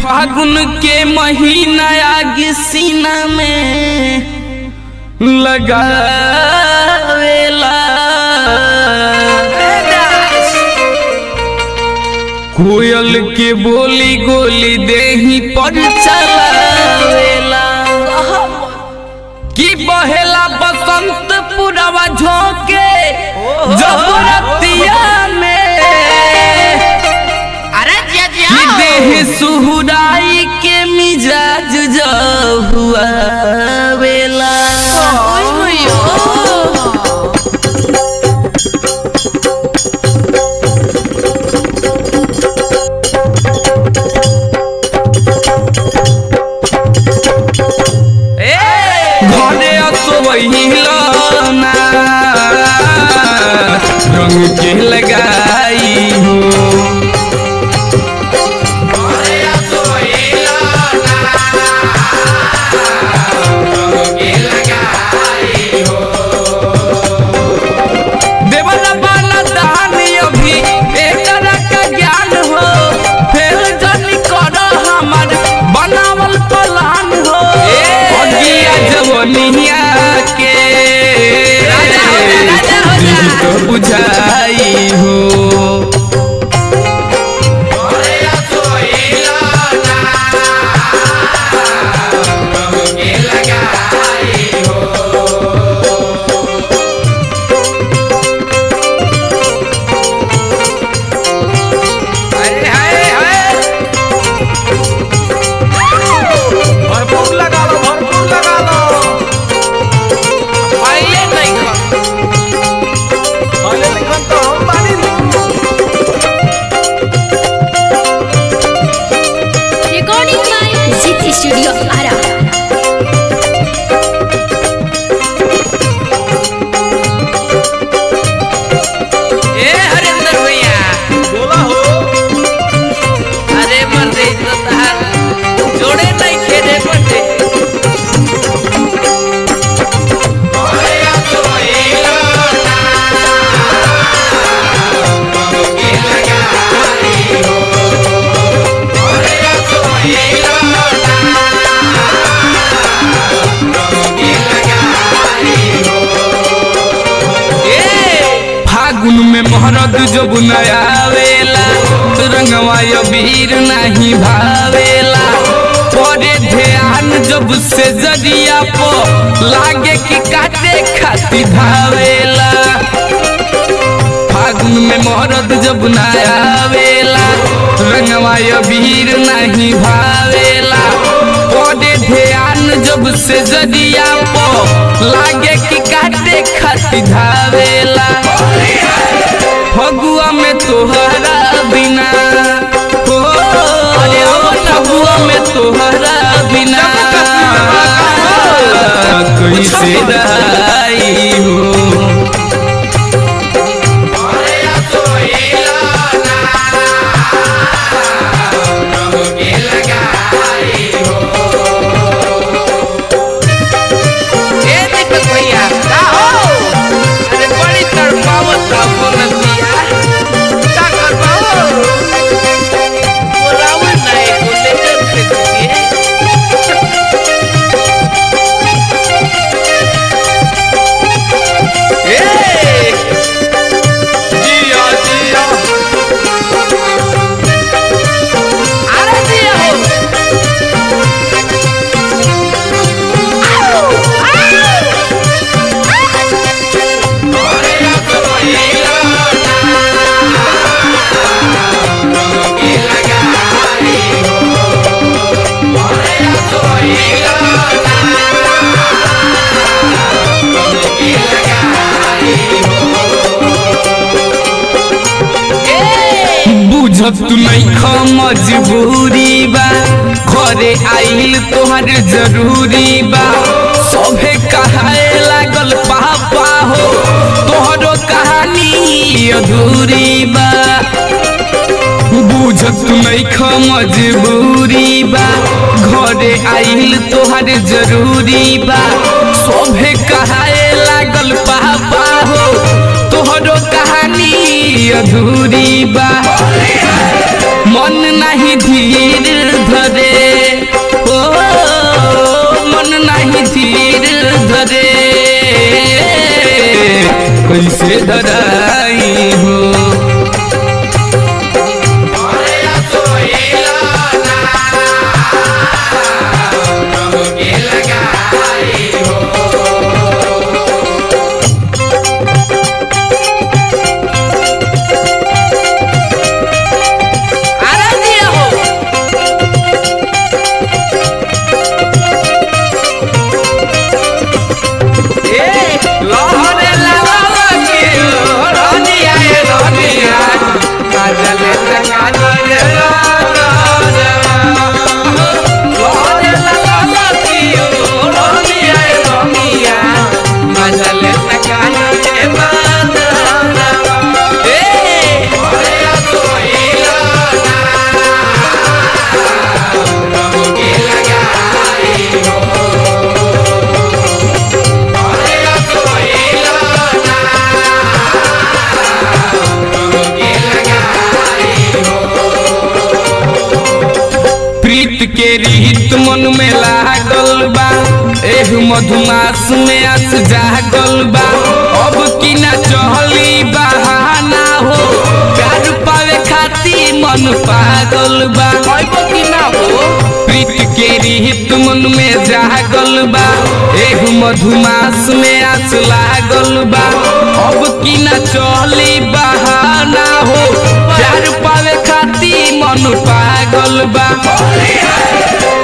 फागुन के महीना आग सीना में लगावेला कोयल के बोली गोली देही पर चलावेला कि बहेला बसंत पुरवा झोंके जब रतिया में अरे जिया कि जिया देह सुहुराई के मिजाज जब हुआ वेला घरे असोहिला ना रंग के लगाई हो देवला बाला दानी अभी एक तरह का ज्ञान हो फिर जनी करो हमार बनावल प्लान हो अगिया जवनिया के राजा हो जा, राजा हो जा। दिल को बुझाई हो हाय हाय हाय भरपूर लगा लो भरपूर लगा लो आइए नहीं खा भले लिखन तो हम बानी Recording by Zit Studio Ara. ए हरिंदर भैया बोला हो अरे मर्दे तो तहार जोड़े नहीं खेले बटे ए, फागुन में मोहरद जब नया आवेला रंगवा वीर नहीं भावेला परे ध्यान जब से जरिया पो लागे कि काटे खाती धावेला फागुन में मोहरद जब नया आवेला रंगवा वीर नहीं भावेला परे ध्यान जब से जरिया पो लागे कि काटे खाती धावेला फगुआ में तोहरा बिना हो फगुआ में तोहरा बिना कैसे रही हो ए दीपक भैया का हो अरे बड़ी तड़पावत अपन दिया का करबाओ बोलावे नहीं बोले जब से ए जिया जिया अरे दिया हो बुझत तू नहीं ख मजबूरी बा घरे आइल तोहर जरूरी बा सभे कहाए लागल पापा हो तोहरो कहानी अधूरी बा बुझत तू नहीं ख मजबूरी बा घरे आइल तोहर जरूरी बा सभे कहाए लागल पापा हो तोहरो कहानी अधूरी बा मन नहीं धीर धरे ओ मन नहीं धीर धरे कैसे धराई हो अरे दिया हो लहरे लगा के रनिया ए रनिया काजल काजल लहरे लगा के रनिया ए रनिया काजल काजल प्रीत के रीत मन में लागल बा एह मधुमास में आस जागल बा अब की ना चहली बहाना हो प्यार पावे खाती मन पागल बा अब की ना हो प्रीत के रीत मन में जागल बा एह मधुमास में आस लागल बा अब की ना चहली बहाना हो प्यार पावे खाती मन पागल बा